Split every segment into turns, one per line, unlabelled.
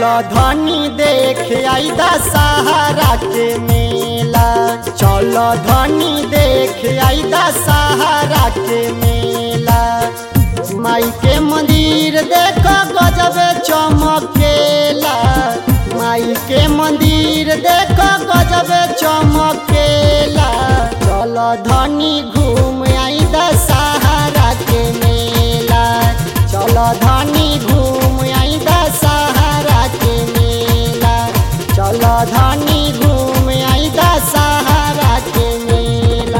चलो धनी देख आई दशहरा के मेला चलो धनी देख आई दशहरा के मेला माई के मंदिर देखो गजब चमकेला माई के मंदिर देखो गजब चमकेला चलो धनी घूम आई दशहरा के मेला चलो धनी घूम आई दशहरा के मेला चलो धनी घूम आई दशहरा के मेला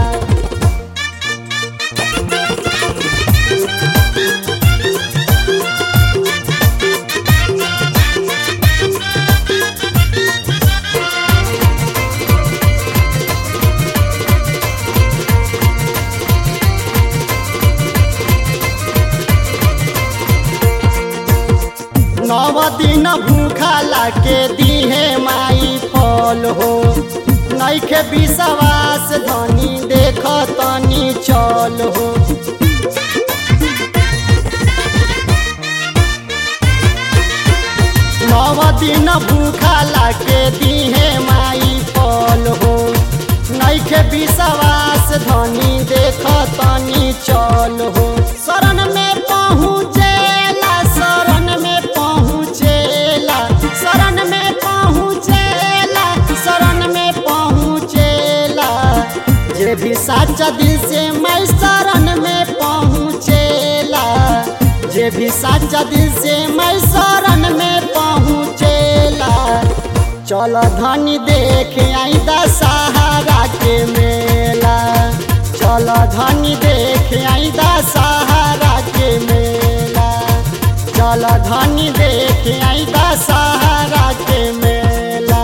नव दिन भूखा लाके दीहे माई फल हो नैखे विश्वास धनी देख तनी चल हो नव दिन भूखा लाके दीहे माई फल हो नैखे विश्वास धनी देख तनी चल हो शरण में पहुँचेला शरण में पहुँचेला शरण में पहुँचेला शरण में पहुँचेला जे भी साचा दिल से मैं शरण में पहुँचेला जे भी साचा दिल से मैं शरण में पहुँचेला चल धनी देख आई दशहरा के मेला चल धनी देख आई दशहरा के मेला चल धनी देख आई दशहरा के मेला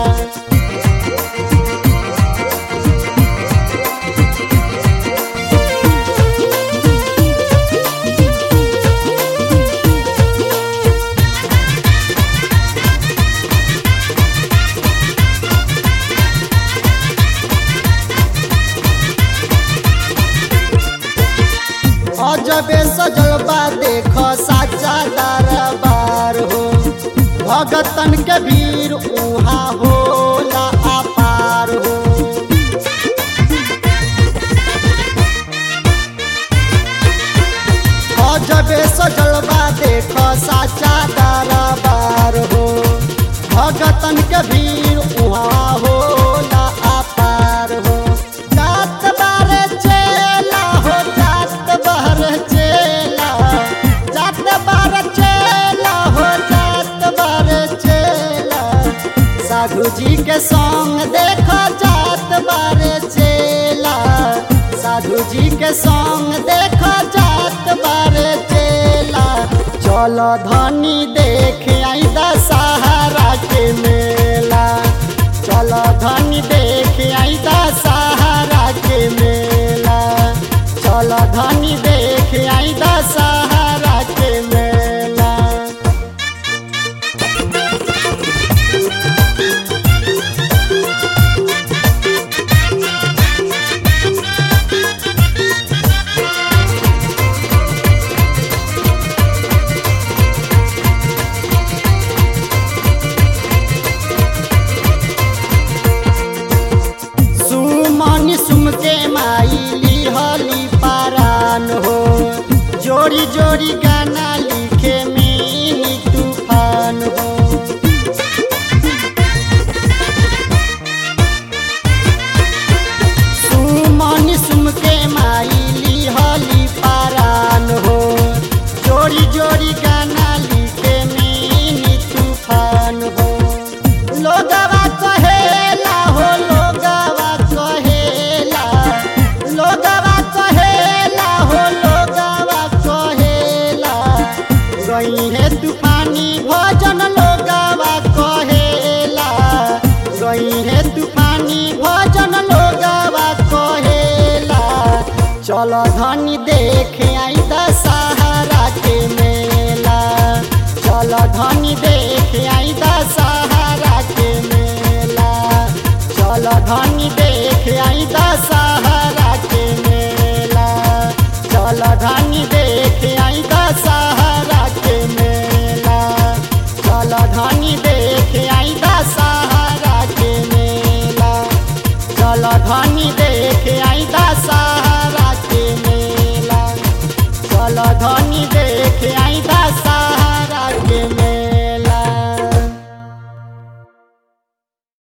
अजबे सजलबा देख साचा दरबार हो भगतन के भीड़ उहाँ होला अपार हो अजबे सजलबा देख साचा दरबार हो भगतन के भीड़ उहाँ होला अपार हो जात बारे चेला हो जात बार चेला जात बार चेला हो जात बार चेला साधु जी के संग देखो जात बार चेला साधु जी के संग देखो जात बार चेला चलो धनी देख आई दशहरा के मेला चलो धनी देख आई दशहरा के मेला चलो धनी देख आई दशहरा के मेला सुमन सुम के माई लिहली पारान हो जोड़ी जोड़ी गाना लिखे मिनी तूफान हो सुमन सुम के माई लिहली पारान हो जोड़ी जोड़ी गाना लिखे मिनी तूफान हो लोगवा कहेला हो लोगवा कहेला लोगवा कहेला हो लोगवा कहेला गई है तूफानी भजन लोगवा कहेला गई है तूफानी भजन लोगवा कहेला चलो धनी देख आई दशहरा के मेला चलो धनी देख आई दशहरा के मेला चलो धनी देख आई दशहरा के मेला चलो धनी देख आई दशहरा के मेला चल धनी दे चल धनी देख आई दशहरा के मेला चल धनी देख आई दशहरा के मेला